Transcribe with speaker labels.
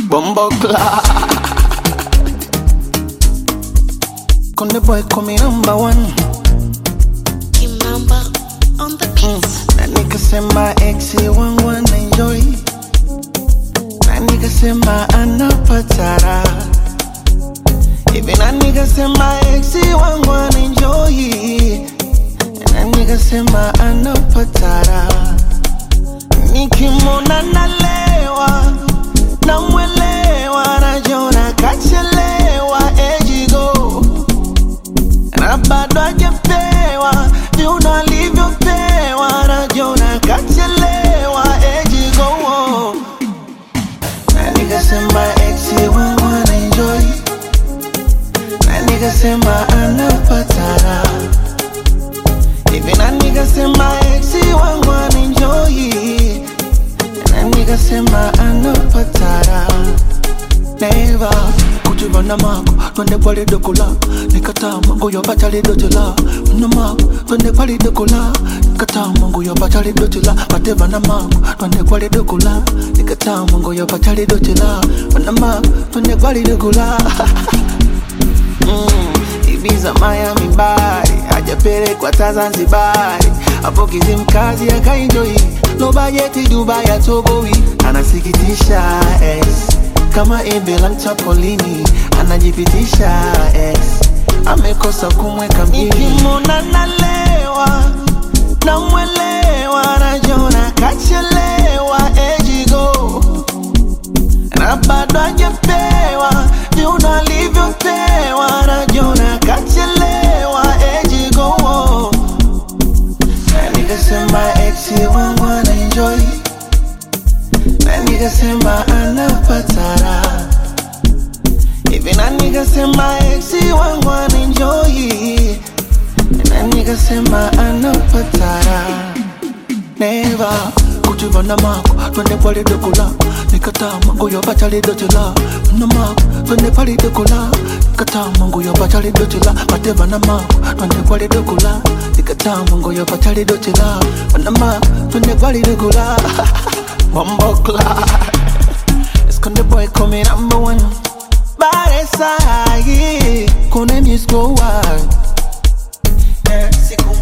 Speaker 1: Bumbo clock. Conde boy call me number one.
Speaker 2: Kimamba on the beats.
Speaker 1: Na nigga sema exi wangu wana enjoy. Na nigga sema anapatara. Hivi na nigga sema exi wangu wana enjoy. Na nigga sema anapatara. Nikimwona nalewa, namwelewa, najiona kachelewa, ejigo na bado hajapewa viuno alivyopewa, najiona kachelewa, ejigo na nikasema exi wangu anaenjoy, na nikasema anapatara hivi, na nikasema exi wangu anaenjoy, na nikasema anapatara neva kujivana mako twende kwali dokola nikatama nguyo bachali dotela na mako twende kwali dokola nikatama nguyo bachali dotela batevana mako twende kwali dokola nikatama nguyo bachali dotela na mako twende kwali dokola Mm, Ibiza, Miami, Bari hajapelekwa ta Zanzibari, hapo Kizimkazi akaenjoy, no bajeti Dubai atoboi, anasikitisha ex kama embe la mchapolini, anajipitisha ex amekosa kumweka mjini. Nikimwona nalewa, namwelewa, najiona kachelewa, ejigo na bado hajapewa viuno alivyopewa, najiona kachelewa, ejigo na nikasema exi wangu anaenjoy, na nikasema anapatara hivi, na nikasema exi wangu anaenjoy, na nikasema anapatara neva kujivana mako twende pale dokola nikatama nguyo bachali dochela na mako twende pale dokola nikatama nguyo bachali dochela mateva mako twende pale dokola nikatama nguyo bachali dochela na mako twende pale dokola Bumbo clock Esconde boy come number one Bare sahi Kone misko wide Yeah, siku